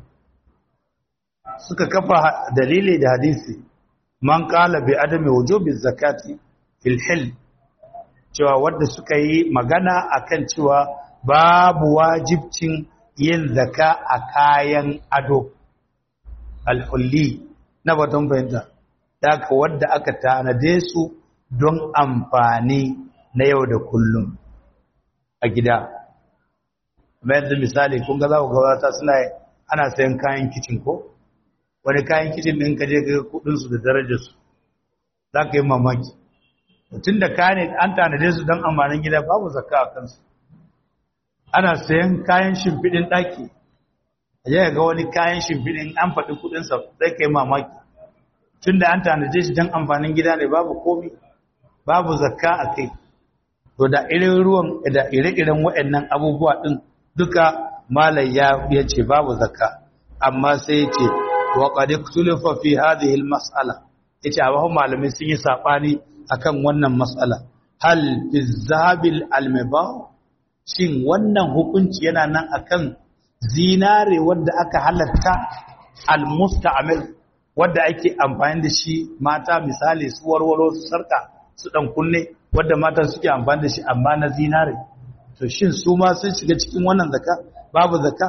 suka kafa dalili da hadisi man kala bi adami wujubi zakati fil hil cewa wanda suka yi magana akan cewa babu wajibcin yin zaka a kayan ado alhulli na batun fahimta daga wadda aka tanade su don amfani na yau da kullum a gida mai yanzu misali kun ga za ku gabata suna ana sayan kayan kicin ko wani kayan kicin ɗin ka je ga kudinsu da darajarsu za ka yi mamaki tun da kayan an tanade su don amfanin gida babu zakka a kansu ana sayan kayan shimfiɗin ɗaki a ga wani kayan shimfiɗin an faɗi kudinsa zai ka yi mamaki tun da an tanaje shi don amfanin gida ne babu komi babu zakka a kai to da irin ruwan da ire-iren waɗannan abubuwa ɗin duka malai ya ce babu zakka amma sai ya ce wa qad ikhtalafa fi hadhihi al-mas'ala yace a malamai sun yi sabani akan wannan mas'ala hal fi zahabil al-mubah shin wannan hukunci yana nan akan zinare wanda aka halatta al-musta'mal wadda ake amfani da shi mata misali su warwaro su sarka su dan kunne wadda mata suke amfani da shi amma na zinare to shin su ma sun shiga cikin wannan zaka babu zaka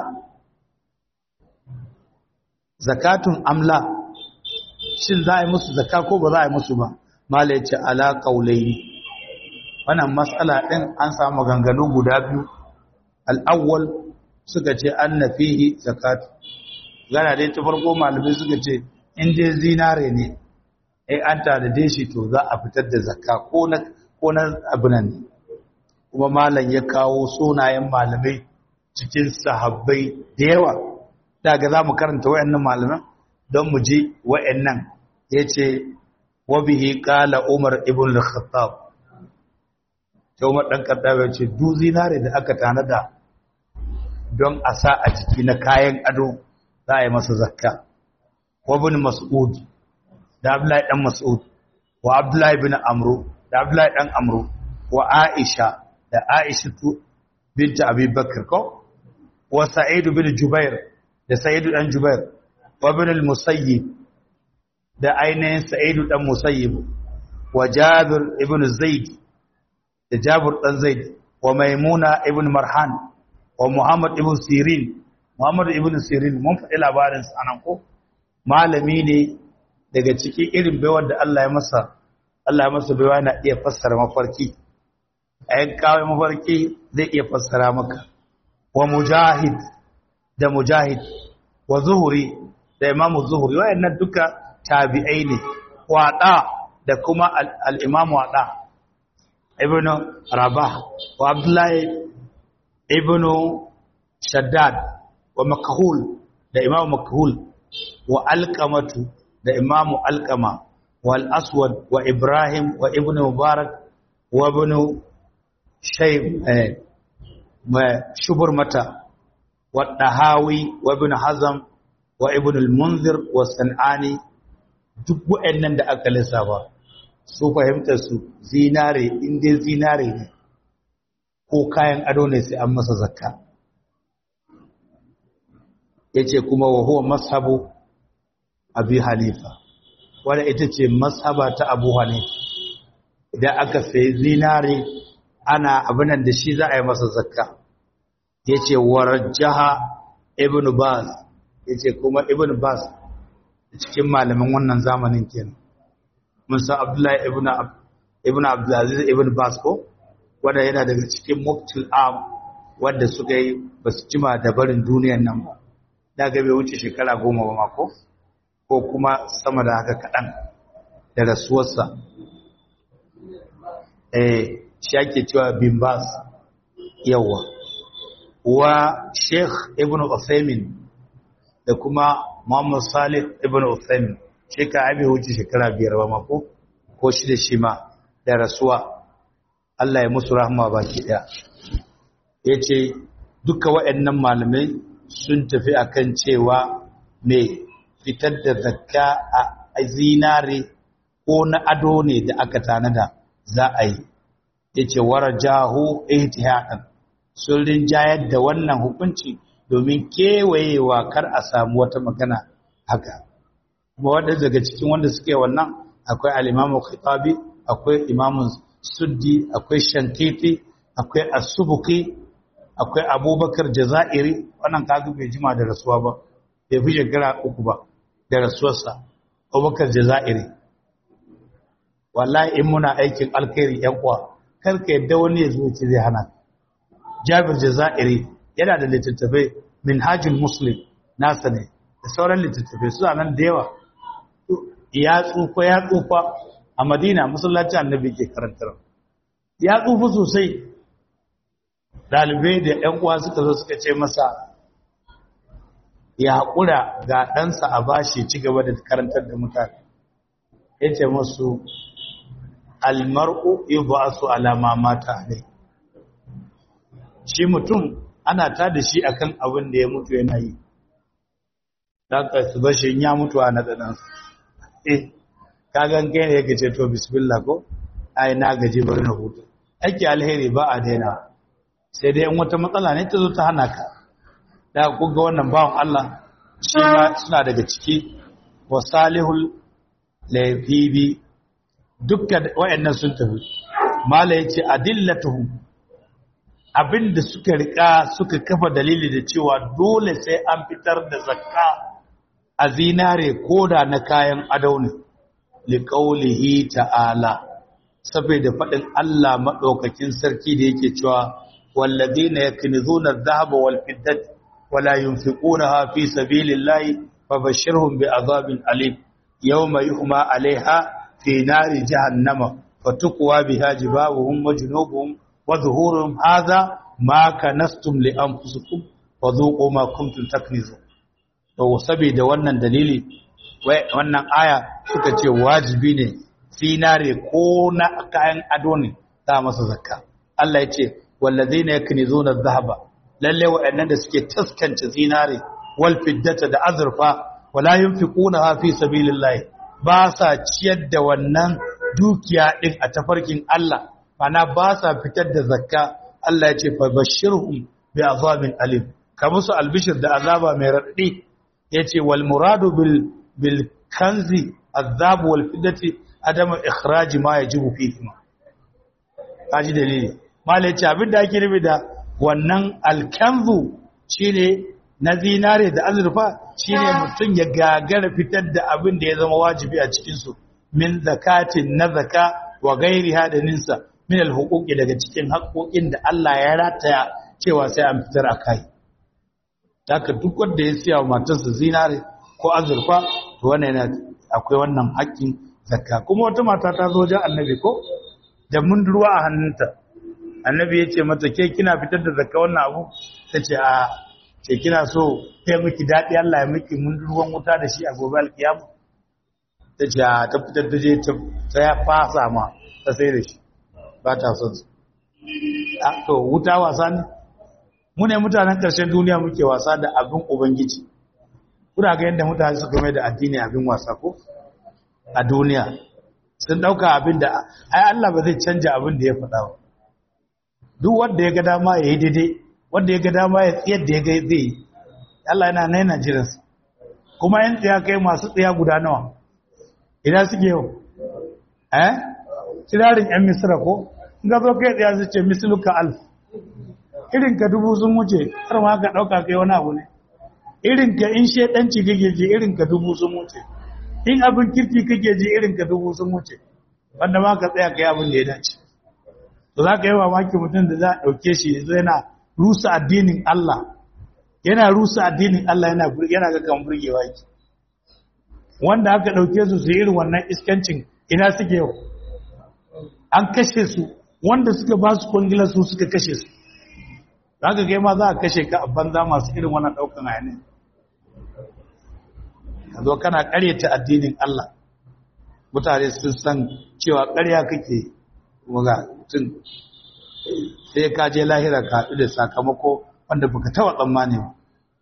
zakatun amla shin za a yi musu zaka ko ba za a yi musu ba mala yace ala qaulaini wannan mas'ala din an samu ganganu guda biyu al-awwal suka ce anna fihi zakatu gana dai ta farko malamai suka ce in dai zinare ne ai an tanade shi to za a fitar da zakka ko na ko na abunan ne kuma malam ya kawo sunayen malamai cikin sahabbai da yawa daga za mu karanta wayannan malaman don mu ji wayannan yace wa bihi qala umar ibn al-khattab to umar dan khattab ya ce du zinare da aka tanada don a sa a jiki na kayan ado za a yi masa zakka wa ibn mas'ud da abdullahi dan mas'ud wa abdullahi ibn amru da abdullahi dan amru wa aisha da aisha binta abi bakr ko wa sa'id bin jubair da sa'id dan jubair wa ibn al-musayyib da ainihin sa'id dan musayyib wa jabir ibn zaid da jabir dan zaid wa maimuna ibn marhan wa muhammad ibn sirin muhammad ibn sirin mun faɗi labarin sa anan ko malami ne daga cikin irin baiwar da Allah ya masa Allah ya masa baiwa na iya fassara mafarki a yan kawai mafarki zai iya fassara maka wa mujahid da mujahid wa zuhuri da imamu zuhuri wayannan duka tabi'ai ne wada da kuma al-imam wada ibnu rabah wa abdullahi ibnu shaddad wa makhul da imamu makhul wa alqamatu da imamu alqama wal aswad wa ibrahim wa ibnu mubarak wa ibnu shayb shubur mata wa dahawi wa ibnu hazm wa ibnu al-munzir wa sanani duk waɗannan da aka lissafa su fahimtar su zinare inda zinare ne ko kayan ado ne sai an masa zakka yace kuma wa huwa mashabu abi hanifa wanda ita ce mashaba ta abu hanifa idan aka sayi zinare ana abinan da shi za a yi masa zakka yace warajjaha ibn baz yace kuma ibn baz cikin malaman wannan zamanin kenan musa abdullahi ibn ibn abdulaziz ibn baz ko wanda yana daga cikin muftul am wanda suka yi basu jima da barin duniyar nan ba daga bai wuce shekara goma ba mako ko kuma sama da haka kaɗan da rasuwarsa eh shi ake cewa bin bas yawa wa sheikh ibn Uthaymin da kuma muhammad salih ibn Uthaymin shi ka abi wuce shekara biyar ba mako ko shi da shi ma da rasuwa Allah ya musu rahama baki ɗaya ya ce duka waɗannan malamai sun tafi akan cewa mai fitar da zakka a zinare ko na ado ne da aka tanada za a yi yace warajahu ihtihadan sun rinjayar da wannan hukunci domin kewayewa kar a samu wata magana haka kuma wanda daga cikin wanda suke wannan akwai al-Imam Khitabi akwai Imam Suddi akwai Shankiti akwai As-Subuki akwai Abubakar Jazairi wannan kaga bai jima da rasuwa ba bai fi shekara uku ba da rasuwarsa abubakar jazairi wallahi in muna aikin alkhairi yan uwa karka yadda wani ya zo ci zai hana jabir jazairi yana da littattafai minhajul muslim nasa ne da sauran littattafai suna nan da yawa ya tsufa ya tsufa a madina masallacin annabi ke karantar ya tsufa sosai ɗalibai da ‘yan uwa suka zo suka ce masa ya haƙura ga ɗansa a bashi ci gaba da karantar da mutane ya ce masu almar'u ba su alama mata ne shi mutum ana ta da shi akan abin da ya mutu yana yi daga su bashi ya mutu a naɗaɗansa eh kagan kai ne yake ce to bismillah ko ai na gaji bari na hutu ake alheri ba a daina sai dai in wata matsala ne ta zo ta hana ka da kuga wannan bawan Allah shi ma suna daga ciki wa salihul laifibi dukkan wayannan sun tafi mala yace adillatuhu abinda suka rika suka kafa dalili da cewa dole sai an fitar da zakka a zinare koda na kayan ado ne liqaulihi ta'ala saboda fadin Allah madaukakin sarki da yake cewa walladina yaknizuna adh-dhahaba wal fiddata ولا ينفقونها في سبيل الله فبشرهم بعذاب أليم يوم يحمى عليها في نار جهنم فتقوى بها جباههم وجنوبهم وظهورهم هذا ما كنستم لأنفسكم وذوقوا ما كنتم تكنزون to saboda wannan dalili wannan aya suka ce wajibi ne sinare ko na kayan ado ne za masa zakka Allah ya ce wallazina yaknizuna adh-dhahaba lalle waɗannan da suke taskance zinare wal fiddata da azurfa wala yunfiquna fi sabilillah ba sa ciyar da wannan dukiya din a tafarkin Allah mana ba sa fitar da zakka Allah ya ce fa bashirhum bi azabin alim ka musu albishir da azaba mai raddi yace wal muradu bil bil kanzi azab wal fiddati adam ikhraj ma yajibu fihi kaji dalili mallai ce abinda ake nufi da wannan alkanzu shine na zinare da azurfa shine mutum ya gagara fitar da abin da ya zama wajibi a cikinsu min zakatin na zaka wa gairi hadaninsa min alhuquqi daga cikin haƙoƙin da Allah ya rataya cewa sai an fitar a kai haka duk wanda ya siya wa matarsa zinare ko azurfa to wannan yana akwai wannan haƙƙin zakka kuma wata mata ta zo wajen annabi ko da mundurwa a hannunta annabi ya ce mata ke kina fitar da zakka wannan abu ta ce a ce kina so kai miki daɗi Allah ya miki mun ruwan wuta da shi a gobe alkiyama ta ce a ta fitar da je ta ya fasa ma ta sai da shi ba ta son su to wuta wasa ne mu ne mutanen ƙarshen duniya muke wasa da abin ubangiji kuna ga yadda mutane suka mai da addini abin wasa ko a duniya sun ɗauka abin da ai Allah ba zai canja abin da ya faɗa ba duk wanda ya ga dama ya yi daidai wanda ya ga dama ya tsiyar da ya ga zai yi Allah yana nan yana jiransa kuma yan tsaya kai masu tsaya guda nawa ina suke yau eh kirarin yan misra ko in ga zo kai tsaya su ce misluka alf irin ka dubu sun wuce har ma ka dauka kai wani abu ne irin ka in shedanci kake ji irin ka dubu sun wuce in abin kirki kake ji irin ka dubu sun wuce wanda ma ka tsaya kai abin da ya dace to za ka yi mamaki mutum da za a ɗauke shi zai yana rusa addinin Allah yana rusa addinin Allah yana yana ga kan burgewa yake wanda aka dauke su su irin wannan iskancin ina suke yau an kashe su wanda suka ba su kwangila su suka kashe su zaka kai ma za a kashe ka a banza masu irin wannan daukan hayani ka zo kana karyata addinin Allah mutane sun san cewa ƙarya kake waga tun sai ka je lahira ka haɗu da sakamako wanda baka taba tsammani ba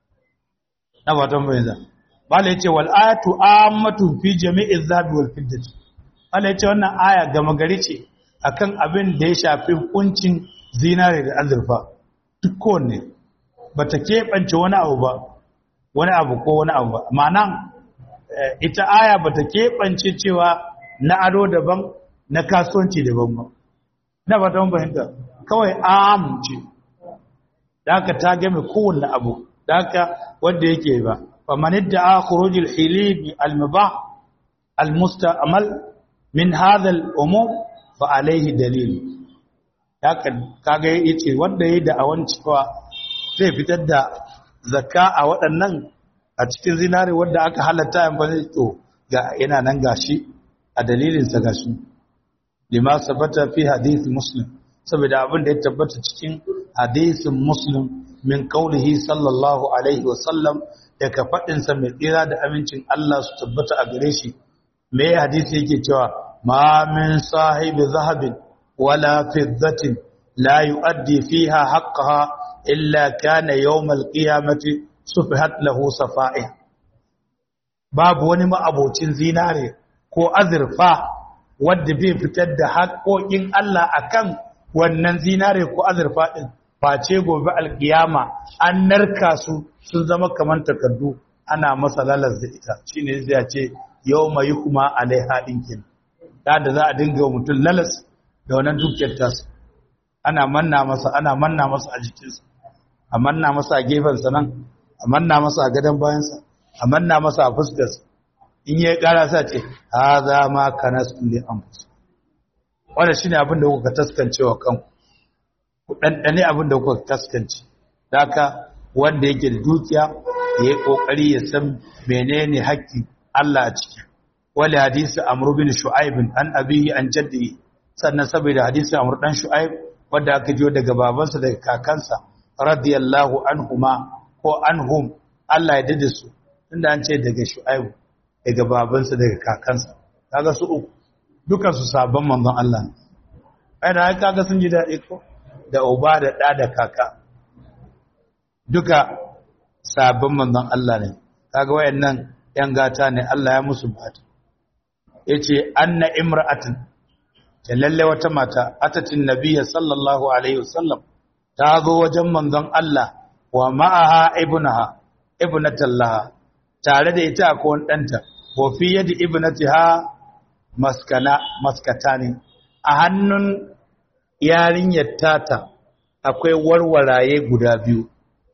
na fatan bai za bala yace wal ayatu ammatu fi jami'i zabi wal fiddati bala yace wannan aya gama gari ce akan abin da ya shafi kuncin zinare da azurfa duk kowanne bata keɓance wani abu ba wani abu ko wani abu ba ma'ana ita aya bata keɓance cewa na ado daban na kasuwanci daban ba na fatan fahimta kawai am ce da haka ta game kowanne abu da haka wanda yake ba faman idda'a khuruj al-hilib al-mubah al-musta'mal min hadha al-umur fa alayhi dalil haka kaga yace wanda yayi da awan cewa zai fitar da zakka a waɗannan a cikin zinare wanda aka halatta yan ba to ga yana nan gashi a dalilin sa gashi lima sabata fi hadith muslim saboda abin da ya tabbata cikin hadisin muslim min kaulihi sallallahu alaihi wasallam daga faɗinsa mai tsira da amincin Allah su tabbata a gare shi me hadisi yake cewa ma min sahibi zahabin wala fiddatin la yu'addi fiha haqqaha illa kana yawmal qiyamati sufihat lahu safa'i babu wani ma'abocin zinare ko azurfa wanda bai fitar da haƙoƙin Allah akan wannan zinare ko azurfa din face gobe alkiyama an narka su sun zama kamar takardu ana masa lalas da ita shine zai ce yawma yukma alaiha dinkin da da za a dinga mutum lalas da wannan dukiyar tasu ana manna masa ana manna masa a jikinsa a manna masa a gefensa nan a manna masa a gadon bayansa a manna masa a fuskarsa in ya kara sa ce haza ma kanastu li anfus wannan shine abin da kuka taskancewa kanku ku dandane abin da kuka taskance haka wanda yake da dukiya ya yi kokari ya san menene haƙƙin Allah a ciki wali hadisi amr bin shu'aib an abihi an jaddi sannan saboda hadisi amr dan shu'aib wanda aka jiyo daga babansa daga kakansa radiyallahu anhuma ko anhum Allah ya dade su tunda an ce daga shu'aib daga babansa daga kakansa kaga su uku dukan su sabon manzon Allah ne ai da kaga sun ji dadi ko da uba da da da kaka duka sabon manzon Allah ne kaga wayannan yan gata ne Allah ya musu bata yace anna imra'atin ta lalle wata mata atatin nabiyya sallallahu alaihi wasallam ta zo wajen manzon Allah wa ma'aha ibnaha ibnatallaha tare da ita akwai wani danta wa fi yadi ibnatiha maskana maskatani a hannun yarinyar tata akwai warwaraye guda biyu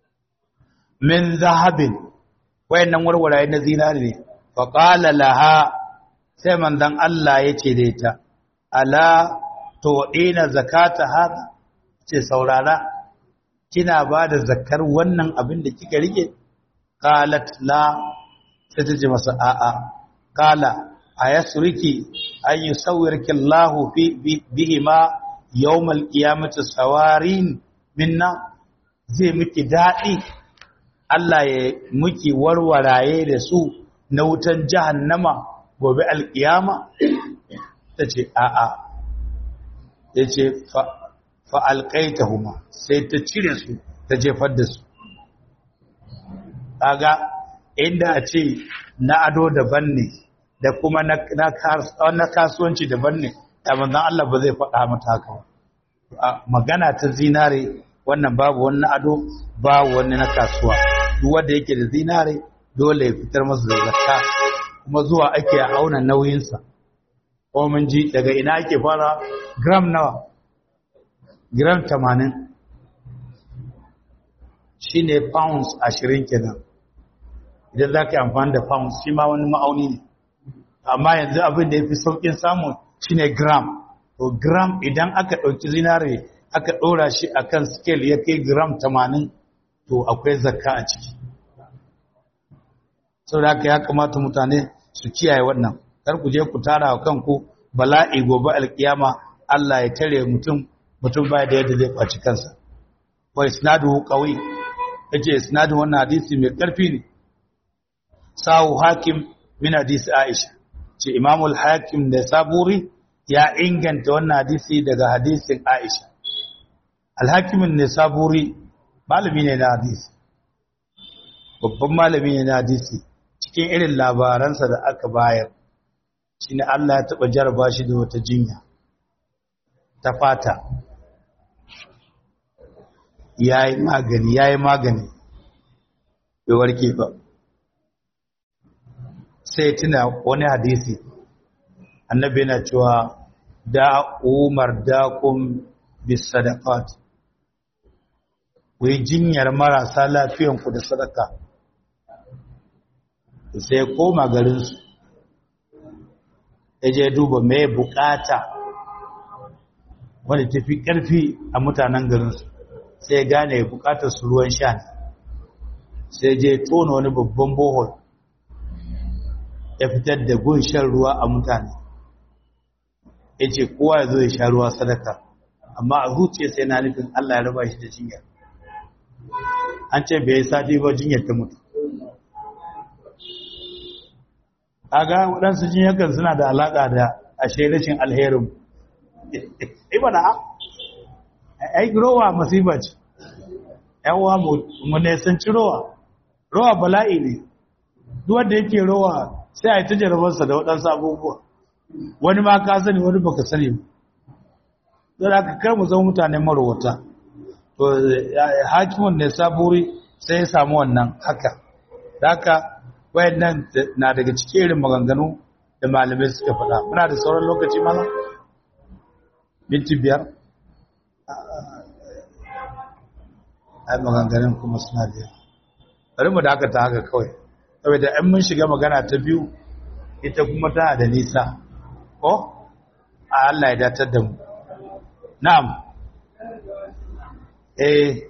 min zahabin wayannan warwaraye na zinari ne fa qala laha sai manzon Allah yace da ita ala tu'ina zakata hada ce saurara kina ba da zakar wannan abin da kika rike qalat la sai ta ce masa a'a qala ayasriki ay yusawwirki Allah fi bihima yawmal qiyamati sawarin minna zai miki dadi Allah ya miki warwaraye da su na wutan jahannama gobe alkiyama tace a'a yace fa fa alqaitahuma sai ta cire su ta jefar da su kaga inda a ce na ado daban ne da kuma na kasuwanci daban ne da manzan Allah ba zai faɗa mata haka ba magana ta zinare wannan babu wani ado babu wani na kasuwa duk wanda yake da zinare dole ya fitar masa da zakka kuma zuwa ake auna nauyinsa ko mun ji daga ina ake fara gram nawa gram 80 shine pounds 20 kenan idan za ka yi amfani da pounds shi ma wani ma'auni ne amma yanzu abin da ya fi sauƙin samu shine gram to gram idan aka ɗauki zinare aka ɗora shi a kan scale ya kai gram 80 to akwai zakka a ciki sau da ya kamata mutane su kiyaye wannan kar ku je ku tara wa kanku bala'i gobe alkiyama Allah ya tare mutum mutum baya da yadda zai kwaci kansa wa isnadu qawi yace isnadu wannan hadisi mai karfi ne sahu hakim min hadisi Aisha ce Imamul Hakim da Saburi ya inganta wannan hadisi daga hadisin Aisha Al-Hakim ne Saburi malami ne na hadisi babban malami ne na hadisi cikin irin labaransa da aka bayar shine Allah ya taba jarba shi da wata jinya ta fata yayi magani yayi magani bai warke ba sai tuna wani hadisi annabi yana cewa da umar da kun bis sadaqat ku yi jinyar marasa lafiyanku da sadaka sai koma garinsu ya je duba mai bukata wanda tafi karfi a mutanen garinsu sai gane bukatar su ruwan sha sai je tona wani babban bohol ya fitar da gun shan ruwa a mutane ya ce kowa ya zo ya sha ruwa sadaka amma a zuciya sai na nufin Allah ya raba shi da jinyar an ce bai sati ba jinyar ta mutu a ga waɗansu jinyakan suna da alaƙa da ashe rashin alherin ibana ai rowa masifa ce yawa mu ne sun ci rowa rowa bala'i ne duk wanda yake rowa sai a yi ta jarabarsa da waɗansu abubuwa wani ma ka sani wani baka sani ba don aka kar mu zama mutane marowata to hakimin ne saburi sai ya samu wannan haka da haka wayannan na daga cikin irin maganganu da malamai suka faɗa muna da sauran lokaci mana minti biyar ai maganganun kuma suna da yawa bari mu dakata haka kawai saboda in mun shiga magana ta biyu ita kuma tana da nisa ko a Allah ya datar da mu na'am eh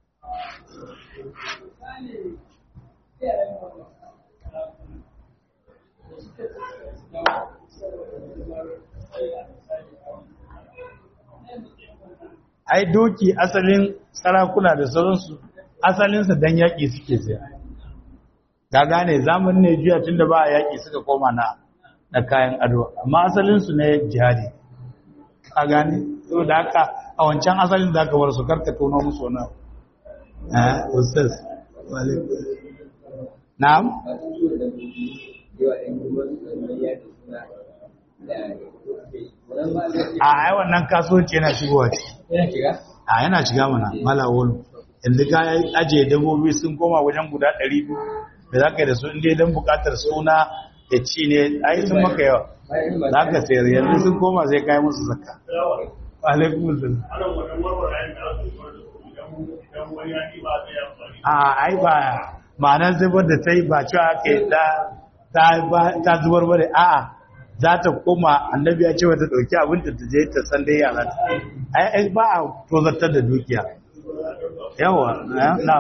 ai doki asalin sarakuna da sauransu asalinsa dan yaƙi suke saya ka gane zamanin ne juya tunda ba a yaƙi suka koma na na kayan ado amma asalinsu ne jihadi ka gane saboda haka a wancan asalin da aka bar su karka tono musu wani eh ustaz na'am a ai wannan kasuwanci yana shigowa ciki a yana shiga mana malawolu yanzu ka ajiye dabbobi sun koma wajen guda 200 da za ka yi da su inda don bukatar suna da ci ne ai sun maka yawa za ka sayar yanzu sun koma zai kayi musu zakka alaikun sun a ai ba ma'anar zubar da ta yi ba cewa ake ta zubar bane a'a za ta koma annabi ya ce wata ɗauki abinta ta je ta san dai yara ai ba a tozartar da dukiya yawa na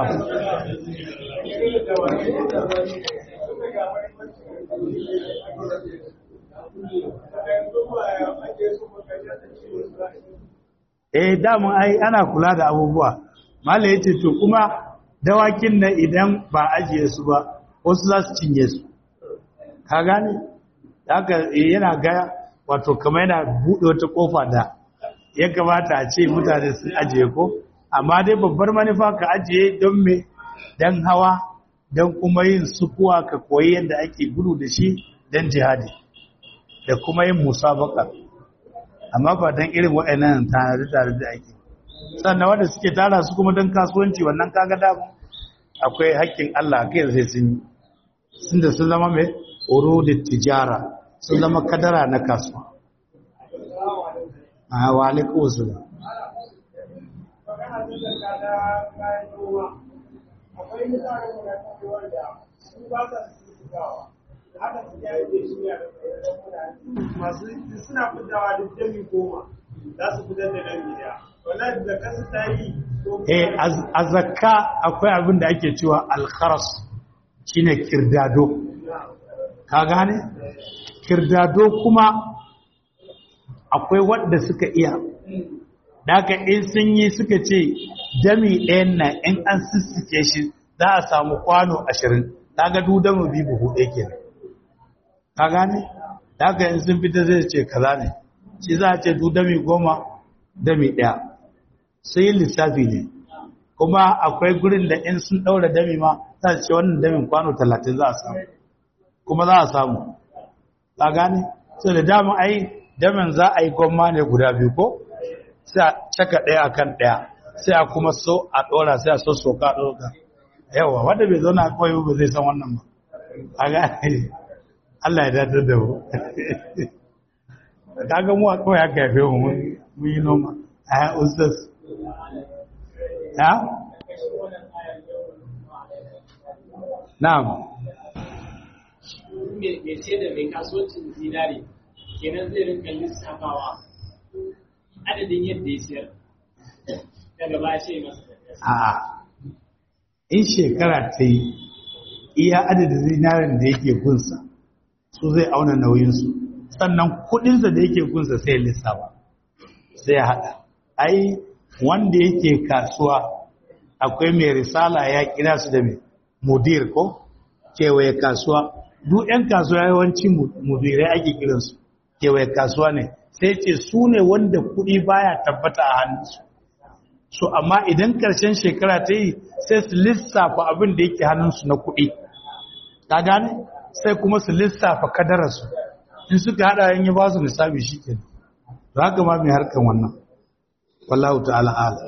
eh damun ai ana kula da abubuwa mala yace to kuma dawakin nan idan ba ajiye su ba wasu za su cinye su ka gane haka yana ga wato kamar yana buɗe wata kofa da ya kamata a ce mutane sun ajiye ko amma dai babbar manufa ka ajiye don me don hawa don kuma yin sukuwa ka koyi yadda ake gudu da shi don jihadi da kuma yin musabaka amma ba don irin waɗannan tare-tare da ake sannan wanda suke tara su kuma don kasuwanci wannan kaga damu akwai haƙƙin Allah kai sai sun yi sun da sun zama mai oro da tijara sun zama kadara na kasuwa a wa alaikun wasu ba akwai mutane da wanda su ba sa su haka su ya yi shi ya masu suna fitawa duk jami goma za su fitar da nan gida wannan da kasu ta yi eh a zakka akwai abin da ake cewa alkharas shine kirdado ka gane kirdado kuma akwai wanda suka iya daga in sun yi suka ce dami ɗayan nan in an sissike shi za a samu kwano ashirin daga dudamu bi buhu ɗaya kenan ka gane daga in sun fita zai ce kaza ne shi za a ce dudami goma dami ɗaya sai lissafi ne kuma akwai gurin da in sun ɗaura dami ma za su ce wannan damin kwano talatin za a samu kuma za a samu ka gane sai da dama ai damin za a yi gwamma ne guda biyu ko sai a caka ɗaya akan ɗaya sai a kuma so a ɗora sai a so soka a ɗora yawa wanda bai zauna a kawai ba zai san wannan ba a gane Allah ya datar da mu kaga mu a kawai aka yafe mu mun yi noma a ya ustaz ya na'am mai ce da mai kasuwancin zinari kenan zai rinka lissafawa adadin yadda ya siyar daga ba ce masa a in shekara ta yi iya adadin zinarin da yake gunsa su zai auna nauyinsu sannan kudinsa da yake gunsa sai ya lissafa sai ya haɗa ai wanda yake kasuwa akwai mai risala ya kira su da mai mudir ko kewaye kasuwa duk 'yan kasuwa yawanci mudirai ake kiransu kewaye kasuwa ne sai ce su ne wanda kuɗi baya tabbata a hannunsu so amma idan ƙarshen shekara ta yi sai su lissafa abin da yake hannunsu na kuɗi ta gane sai kuma su lissafa kadararsu in suka haɗa yin yi ba su lissafi shi ke to haka ma mai harkan wannan wallahu ta'ala ala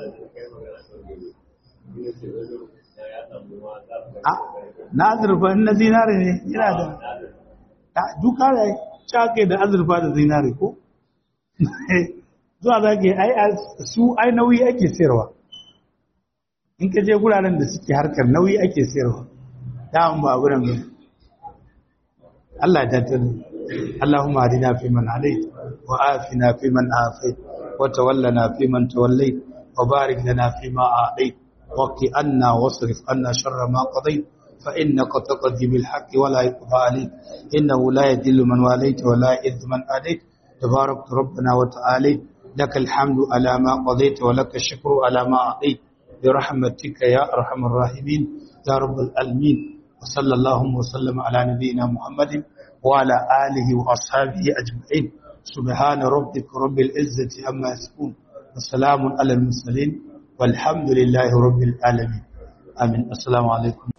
na azurfa na zinare ne yana da duka da cakai da azurfa da zinare ko zuwa za ka yi su ai nauyi ake sayarwa in ka je guraren da suke harkar nauyi ake sayarwa dawon ba guren ba Allah ta tani Allahumma hadina fi man hadait wa afina fi man afait wa tawallana fi man tawallait wa barik lana fi ma a'tait wa qi anna wasrif anna sharra ma qadait fa innaka taqdi bil haqqi wa la yuqda alayk innahu la yadillu man walayt wa la yadhillu man adait تبارك ربنا وتعالى لك الحمد على ما قضيت ولك الشكر على ما أعطيت برحمتك يا أرحم الراحمين يا رب العالمين وصلى اللهم وسلم على نبينا محمد وعلى آله وأصحابه أجمعين سبحان ربك رب العزة عما يصفون وسلام على المرسلين والحمد لله رب العالمين آمين السلام عليكم